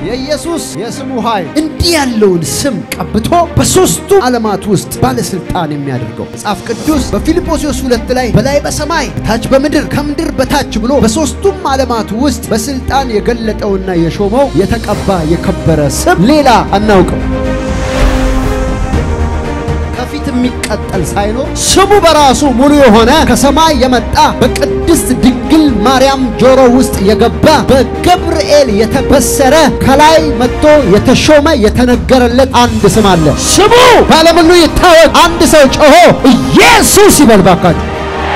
የኢየሱስ የስሙ ኃይል እንዲህ ያለውን ስም ቀብቶ በሦስቱ ዓለማት ውስጥ ባለሥልጣን የሚያደርገው መጽሐፍ ቅዱስ በፊልጶስዮስ ሁለት ላይ በላይ በሰማይ ታች በምድር ከምድር በታች ብሎ በሦስቱም ዓለማት ውስጥ በሥልጣን የገለጠውና የሾመው የተቀባ የከበረ ስም ሌላ አናውቅም። ከፊት የሚቀጠል ሳይኖር ስሙ በራሱ ሙሉ የሆነ ከሰማይ የመጣ በቅድስት ድንግል ማርያም ጆሮ ውስጥ የገባ በገብርኤል የተበሰረ ከላይ መጥቶ የተሾመ የተነገረለት አንድ ስም አለ። ስሙ በዓለም ሁሉ ይታወቅ። አንድ ሰው ጮሆ ኢየሱስ ይበል ባካችሁ።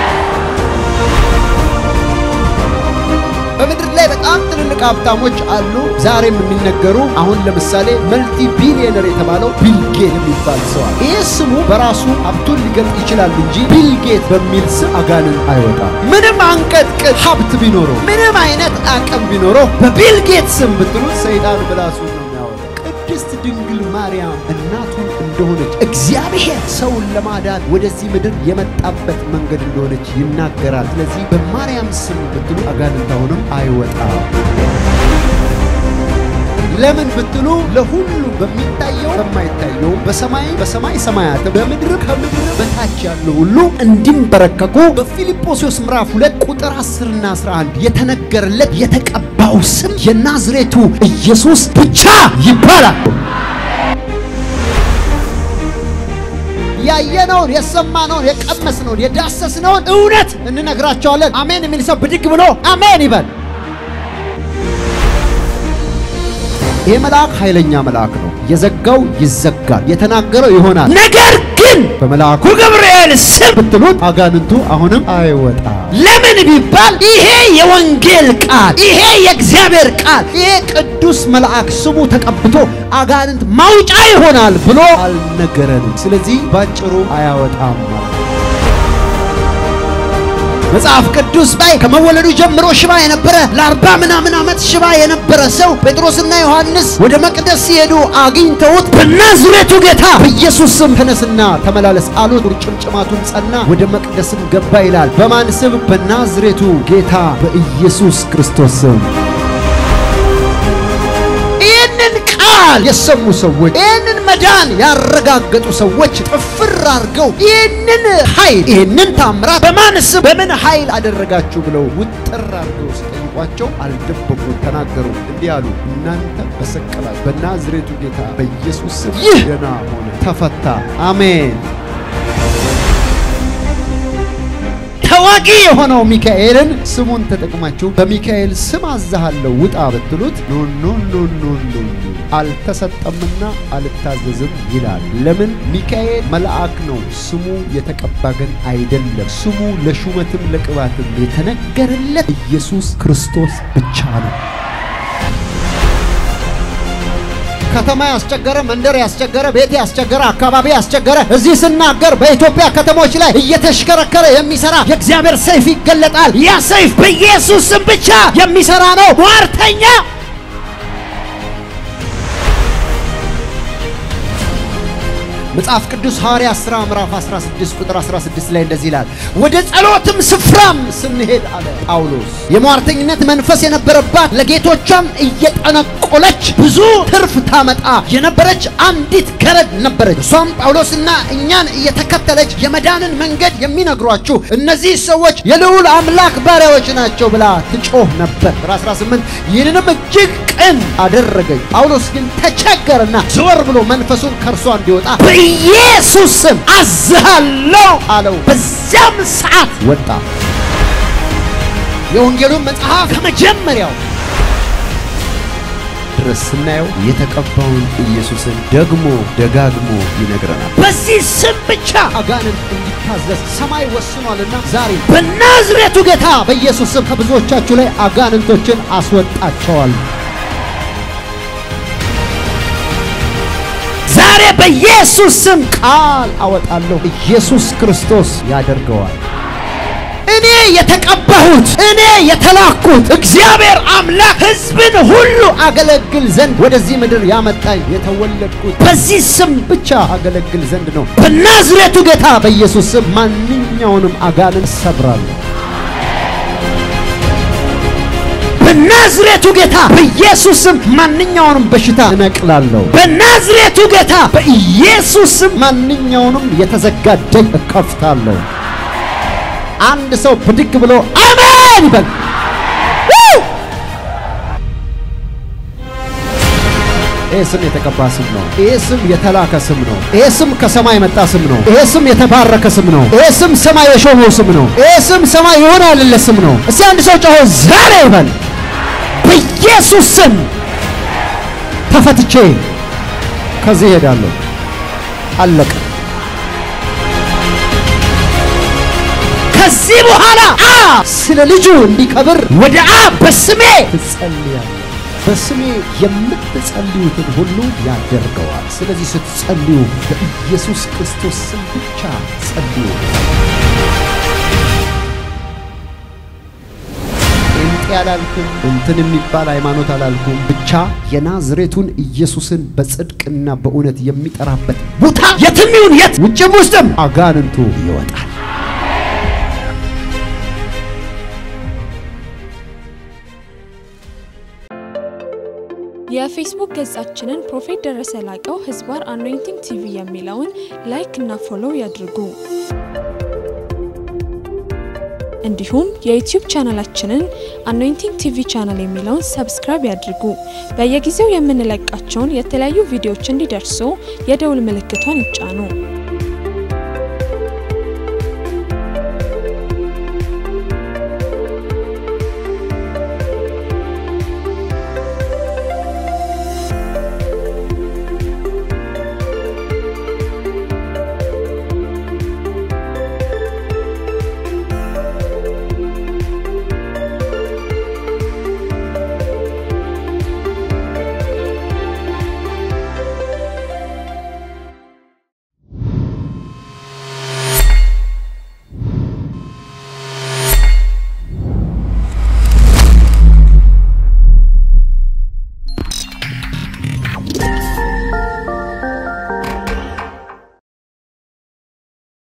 በምድር ላይ በጣም ትልልቅ ሀብታሞች አሉ፣ ዛሬም የሚነገሩ። አሁን ለምሳሌ መልቲ ቢሊየነር የተባለው ቢልጌት የሚባል ሰው አለ። ይህ ስሙ በራሱ ሀብቱን ሊገልጥ ይችላል እንጂ ቢልጌት በሚል ስም አጋንን አይወጣም። ምንም አንቀጥቅጥ ሀብት ቢኖረው፣ ምንም አይነት አቅም ቢኖረው በቢልጌት ስም ብትሉት ሰይጣን በራሱ ነው የሚያወጣው። ቅድስት ድንግል ማርያም እናቱን እንደሆነች እግዚአብሔር ሰውን ለማዳን ወደዚህ ምድር የመጣበት መንገድ እንደሆነች ይናገራል። ስለዚህ በማርያም ስም ብትሉ አጋንንት አሁንም አይወጣም። ለምን ብትሉ ለሁሉ በሚታየው በማይታየው በሰማይ በሰማይ ሰማያት በምድር ከምድር በታች ያለው ሁሉ እንዲንበረከኩ በፊልጶስዮስ ምዕራፍ 2 ቁጥር 10 እና 11 የተነገረለት የተቀባው ስም የናዝሬቱ ኢየሱስ ብቻ ይባላል። ያየነውን የሰማነውን የቀመስነውን የዳሰስነውን እውነት እንነግራቸዋለን። አሜን የሚል ሰው ብድግ ብሎ አሜን ይበል። ይህ መልአክ ኃይለኛ መልአክ ነው። የዘጋው ይዘጋል፣ የተናገረው ይሆናል። ነገር ግን በመልአኩ ገብርኤል ስም ብትሉት አጋንንቱ አሁንም አይወጣ። ለምን ቢባል ይሄ የወንጌል ቃል፣ ይሄ የእግዚአብሔር ቃል፣ ይሄ ቅዱስ መልአክ ስሙ ተቀብቶ አጋንንት ማውጫ ይሆናል ብሎ አልነገረንም። ስለዚህ ባጭሩ አያወጣም ማለት ነው። መጽሐፍ ቅዱስ ላይ ከመወለዱ ጀምሮ ሽባ የነበረ ለአርባ ምናምን ዓመት ሽባ የነበረ ሰው ጴጥሮስና ዮሐንስ ወደ መቅደስ ሲሄዱ አግኝተውት በናዝሬቱ ጌታ በኢየሱስ ስም ተነስና ተመላለስ አሉት። ቁርጭምጭማቱን ጸና፣ ወደ መቅደስም ገባ ይላል። በማን ስም? በናዝሬቱ ጌታ በኢየሱስ ክርስቶስ ስም። ይህንን ቃል የሰሙ ሰዎች ይህንን መዳን ያረጋገጡ ሰዎች ጥፍር አድርገው ይህንን ኃይል ይህንን ታምራት በማን ስም በምን ኃይል አደረጋችሁ ብለው ውጥር አድርገው ሲጠይቋቸው አልደበቁም፣ ተናገሩ። እንዲህ አሉ፣ እናንተ በሰቀላችሁ በናዝሬቱ ጌታ በኢየሱስ ስም ይህ ደና ሆነ፣ ተፈታ። አሜን። ተዋጊ የሆነው ሚካኤልን ስሙን ተጠቅማችሁ በሚካኤል ስም አዛሃለሁ ውጣ ብትሉት ኖ ኖ ኖ ኖ ኖ አልተሰጠምና አልታዘዝም ይላል። ለምን? ሚካኤል መልአክ ነው፣ ስሙ የተቀባ ግን አይደለም። ስሙ ለሹመትም ለቅባትም የተነገረለት ኢየሱስ ክርስቶስ ብቻ ነው። ከተማ ያስቸገረ፣ መንደር ያስቸገረ፣ ቤት ያስቸገረ፣ አካባቢ ያስቸገረ፣ እዚህ ስናገር በኢትዮጵያ ከተሞች ላይ እየተሽከረከረ የሚሰራ የእግዚአብሔር ሰይፍ ይገለጣል። ያ ሰይፍ በኢየሱስ ስም ብቻ የሚሰራ ነው። ሟርተኛ መጽሐፍ ቅዱስ ሐዋርያት ሥራ ምዕራፍ 16 ቁጥር 16 ላይ እንደዚህ ይላል፣ ወደ ጸሎትም ስፍራም ስንሄድ አለ ጳውሎስ የሟርተኝነት መንፈስ የነበረባት ለጌቶቿም እየጠነቆለች ብዙ ትርፍ ታመጣ የነበረች አንዲት ገረድ ነበረች። እሷም ጳውሎስና እኛን እየተከተለች የመዳንን መንገድ የሚነግሯችሁ እነዚህ ሰዎች የልዑል አምላክ ባሪያዎች ናቸው ብላ ትጮህ ነበር። ቁጥር 18 ይህንንም እጅግ ቅን አደረገች። ጳውሎስ ግን ተቸገረና ዘወር ብሎ መንፈሱን ከእርሷ እንዲወጣ በኢየሱስ ስም አዝሃለሁ አለው። በዚያም ሰዓት ወጣ። የወንጌሉን መጽሐፍ ከመጀመሪያው ድረስ ስናየው የተቀባውን ኢየሱስን ደግሞ ደጋግሞ ይነግረናል። በዚህ ስም ብቻ አጋንንት እንዲታዘዝ ሰማይ ወስኗልና ዛሬ በናዝሬቱ ጌታ በኢየሱስ ስም ከብዙዎቻችሁ ላይ አጋንንቶችን አስወጣቸዋል። ዛሬ በኢየሱስ ስም ቃል አወጣለሁ። ኢየሱስ ክርስቶስ ያደርገዋል። እኔ የተቀባሁት እኔ የተላኩት እግዚአብሔር አምላክ ሕዝብን ሁሉ አገለግል ዘንድ ወደዚህ ምድር ያመጣኝ የተወለድኩት በዚህ ስም ብቻ አገለግል ዘንድ ነው። በናዝሬቱ ጌታ በኢየሱስ ስም ማንኛውንም አጋንንት ሰብራለሁ። በናዝሬቱ ጌታ በኢየሱስ ስም ማንኛውንም በሽታ እነቅላለሁ። በናዝሬቱ ጌታ በኢየሱስ ስም ማንኛውንም የተዘጋ ደጅ እከፍታለሁ። አንድ ሰው ብድግ ብሎ አሜን ይበል። ይህ ስም የተቀባ ስም ነው። ይህ ስም የተላከ ስም ነው። ይህ ስም ከሰማይ የመጣ ስም ነው። ይህ ስም የተባረከ ስም ነው። ይህ ስም ሰማይ የሾመው ስም ነው። ይህ ስም ሰማይ የሆነ ያለለ ስም ነው። እስቲ አንድ ሰው ጮሆ ዛሬ ይበል። በኢየሱስ ስም ተፈትቼ ከዚህ እሄዳለሁ። አለቀ። ከዚህ በኋላ አብ ስለ ልጁ እንዲከብር ወደ አብ በስሜ ትጸልያለህ። በስሜ የምትጸልዩትን ሁሉ ያደርገዋል። ስለዚህ ስትጸልዩ በኢየሱስ ክርስቶስ ስም ብቻ ጸልዩ። ጴንጤ አላልኩም፣ እንትን የሚባል ሃይማኖት አላልኩም። ብቻ የናዝሬቱን ኢየሱስን በጽድቅና በእውነት የሚጠራበት ቦታ የትም ይሁን የት፣ ውጭም ውስጥም አጋንንቱ ይወጣል። የፌስቡክ ገጻችንን ፕሮፌት ደረሰ ላቀው ህዝባር አኖይንቲንግ ቲቪ የሚለውን ላይክ እና ፎሎው ያድርጉ። እንዲሁም የዩቲዩብ ቻናላችንን አኖይንቲንግ ቲቪ ቻናል የሚለውን ሰብስክራይብ ያድርጉ። በየጊዜው የምንለቃቸውን የተለያዩ ቪዲዮዎች እንዲደርሱ የደውል ምልክቷን ይጫኑ።